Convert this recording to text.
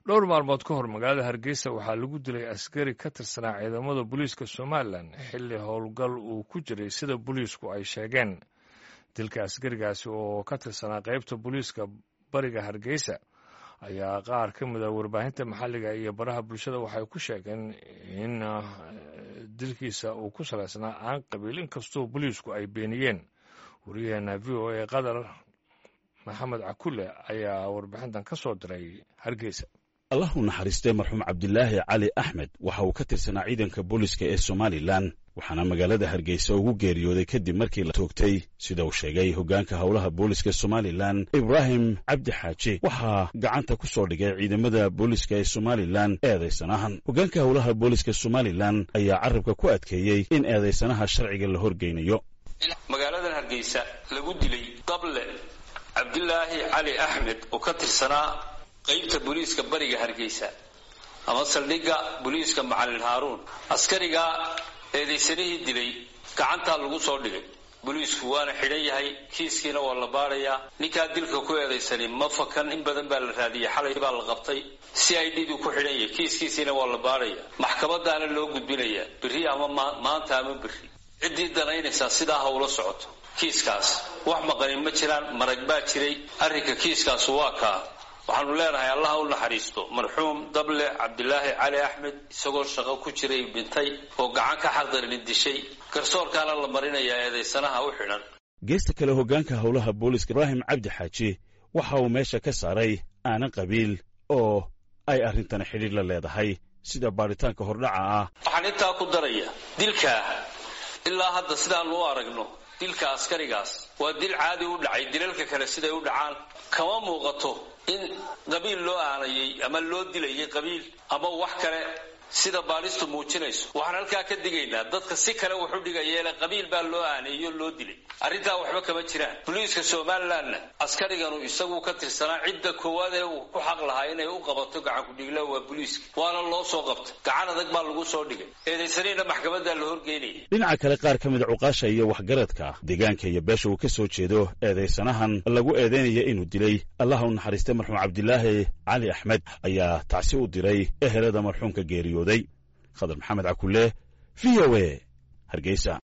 dhowr maalmood ka hor magaalada hargeysa waxaa lagu dilay askari ka tirsanaa ciidamada booliiska somalilan xilli howlgal uu ku jiray sida booliisku ay sheegeen dilka askarigaasi oo ka tirsanaa qaybta booliiska bariga hargeysa ayaa qaar ka mid a warbaahinta maxalliga iyo baraha bulshada waxay ku sheegeen in dilkiisa uu ku salaysnaa aan qabiil inkastoo booliisku ay beeniyeen wariyaheena v o a qatar maxamed cakule ayaa warbixintan ka soo diray hargeysa allah u naxariistay marxuum cabdilaahi cali axmed waxa uu ka tirsanaa ciidanka booliska ee somalilan waxaana magaalada hargeysa ugu geeriyooday kadib markii la toogtay sida uu sheegay hoggaanka howlaha booliska somalilan ibraahim cabdi xaaji waxaa gacanta ku soo dhigay ciidamada booliska ee somalilan eedaysanahan hoggaanka howlaha booliska somalilan ayaa carabka ku adkeeyey in eedaysanaha sharciga la horgeynayo magaaladan hargeysa lagu dilay dable cabdilaahi cali axmed oo ka tirsanaa qaybta booliiska bariga hargeysa ama saldhigga booliiska macalin haaruun askarigaa eedaysanihii dilay gacantaa lagu soo dhigay booliisku waana xidhan yahay kiiskiina waa la baadhayaa ninkaa dilka ku eedaysanin ma fakan in badan baa la raadiyay xalay baa la qabtay si ay dhiduu ku xidhan yahay kiiskiisiina waa la baadhaya maxkamadaana loo gudbinayaa berri ama maanta ama berri ciddii danaynaysaa sidaa ha ula socoto kiiskaas wax maqanin ma jiraan marag baa jiray arrinka kiiskaasu waa kaa waxaanu leenahay allah u naxariisto marxuum dable cabdilaahi cali axmed isagoo shaqo ku jiray dhintay oo gacan ka xaqdarin dishay garsoorkaana la marinayaa eedaysanaha u xidhan geesta kale hoggaanka howlaha booliska ibraahim cabdi xaaji waxa uu meesha ka saaray aanan qabiil oo ay arrintani xidhiir la leedahay sida baadhitaanka hordhaca ah waxaan intaa ku daraya dilkaa ilaa hadda sidaanu u aragno dilka askarigaas waa dil caadi u dhacay dilalka kale siday u dhacaan kama muuqato in qabiil loo aanayay ama loo dilayay qabiil ama wax kale sida baalistu muujinayso waxaan halkaa ka digaynaa dadka si kale wuxu dhigayeele qabiil baa loo aaneeyo loo dilay arrintaa waxba kama jiraan boliiska somalilanna askariganu isagu ka tirsanaa cidda koowaad ee uu ku xaq lahaa inay u qabato gacankudhigla waa boliiska waana loo soo qabtay gacan adag baa lagu soo dhigay eedaysaniina maxkamaddaa la horgeynaya dhinaca kale qaar ka mid a cuqaasha iyo waxgaradka deegaanka iyo beesha uu ka soo jeedo eedaysanahan lagu eedeynaya inuu dilay allah u naxariistay marxuum cabdilaahi cali axmed ayaa tacsi u diray ehelada marxuumka geeriyooday khadar maxamed cakule v o a hargeysa